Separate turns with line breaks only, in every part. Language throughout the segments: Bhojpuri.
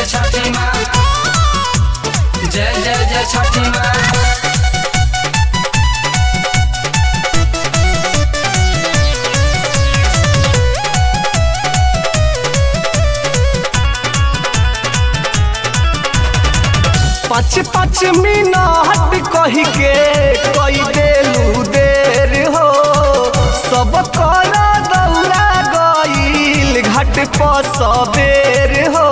जय छठी माँ जय जय जय छठी माँ
पाँच पाँच मिनट कही के कई देलू देर हो सब कर दौड़ा गईल घाट पर सबेर हो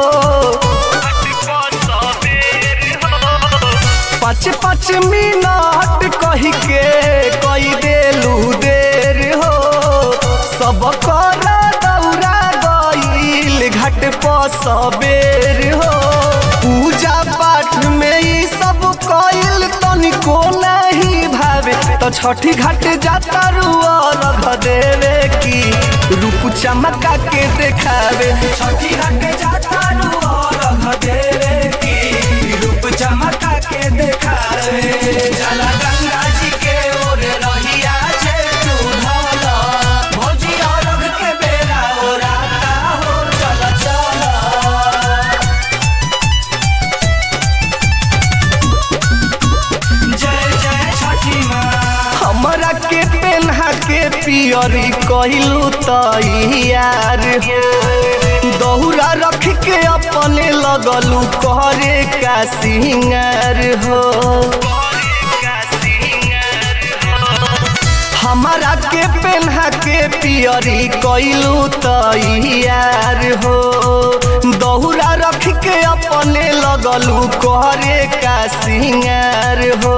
पाँच पाँच मिनट कही के कई देलू देर हो सब कर दौड़ा गईल घाट पर सबेर हो पूजा पाठ में ई सब कईल तनिको नहीं भावे तो छठी घाट जाता रुआ रख देवे की रूप चमका के देखावे
छठी घाट जाता रुआ रख देवे की रूप चमका के देखावे चला गंगा जी के ओर रहिया छे तू ढाला भौजी और के बेरा ओराता हो चला चला जय जय छठी माँ
हमरा के पेन्हा के पियरी कहलू तैयार हो दौरा रख के अपने लगलू करे का सिंगार हो हमारा के पेन्हा के पियरी कैलू तैयार हो दौरा रख के अपने लगलू करे का सिंगार हो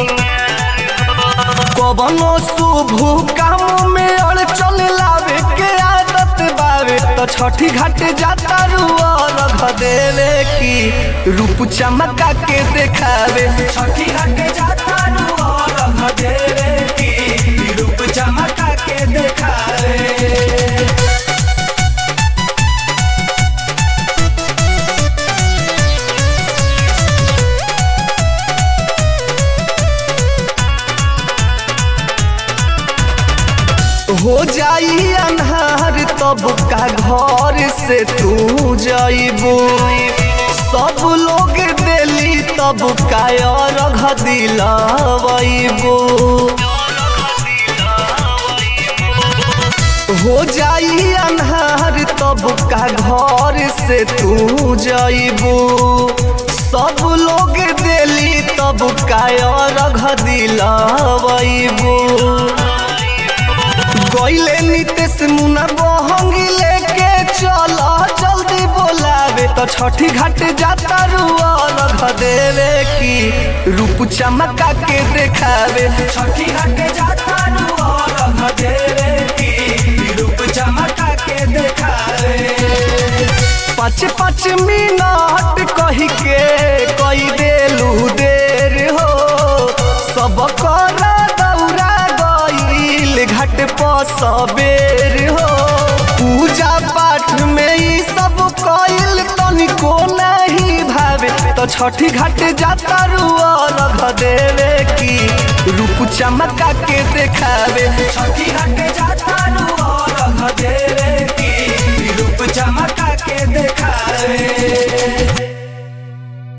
कवनो शुभ काम में अड़चन लावे के आदत बावे तो छठी घाट जाता रुआ रख देवे की रूप चमका के देखावे
छठी घाट जाता रुआ रख देवे की रूप चमका के देखावे
हो जाई अन्हार तब का घर से तू जाइबू सब लोग दिली तब का अर्घ दिलावैबू हो जाई अन्हार तब का घर से तू जाइबू सब लोग दिली तब का अर्घ दिलावैबू गईले नितेश मुना बहंगी लेके चला जल्दी बोलावे तो छठी घाट जाता रुआ रख देवे की रूप चमका के देखावे
छठी घाट जाता रुआ रख देवे की रूप चमका के देखावे
पाँच पाँच मिनट कही के कई देलू देर हो सब कर दौड़ा गईल घाट पर सबेर हो पूजा पाठ में ई सब कईल तनिको नहीं भावे तो छठी घाट जाता रुआ रख देवे की रूप चमका के देखावे
छठी घाट जाता रुआ रख देवे की रूप चमका के देखावे